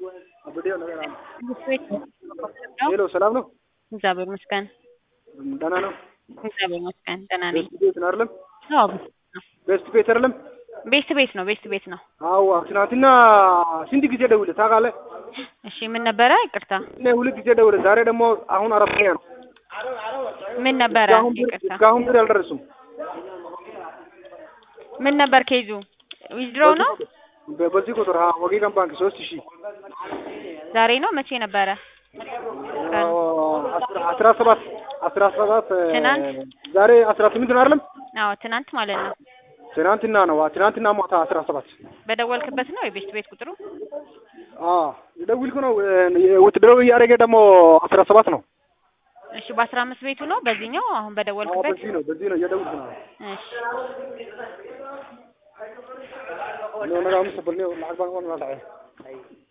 ሄሎ ሰላም ነው? እግዚአብሔር ይመስገን። ደህና ነው? እግዚአብሔር ይመስገን ደህና ነኝ። ቤስት ቤት ነው አይደለም? አዎ ቤስት ቤት አይደለም? ቤስት ቤት ነው ቤስት ቤት ነው። አዎ ትናንትና ስንት ጊዜ ደውለህ ታውቃለህ? እሺ ምን ነበረ? ይቅርታ እኔ ሁለት ጊዜ ደውለህ ዛሬ ደግሞ አሁን አራተኛ ነው። ምን ነበረ? እስካሁን ብር- ይቅርታ እስካሁን ብር አልደረሱም። ምን ነበር ኬዙ? ዊዝድሮ ነው በ- በዚህ ቁጥር ሀ ወጌጋን ባንክ ሶስት ሺህ ዛሬ ነው መቼ ነበረ? ቀን አስራ አስራ ሰባት አስራ ሰባት እ፣ ትናንት? ዛሬ አስራ ስምንት ነው አይደለም? አዎ ትናንት ማለት ነው። ትናንትና ነው አ- ትናንትና ማታ አስራ ሰባት በደወልክበት ነው የቤስት ቤት ቁጥሩ? አዎ የደውልኩ ነው እ፣ ውትድረው እያደረገ ደግሞ አስራ ሰባት ነው። እሺ በአስራ አምስት ቤቱ ነው በዚህኛው አሁን አዎ በደወልክበት? በዚህ ነው በዚህ ነው እየደውልኩ ነው። እሺ ነው ነጋ ምስ በልኔ lacag baan u dhacay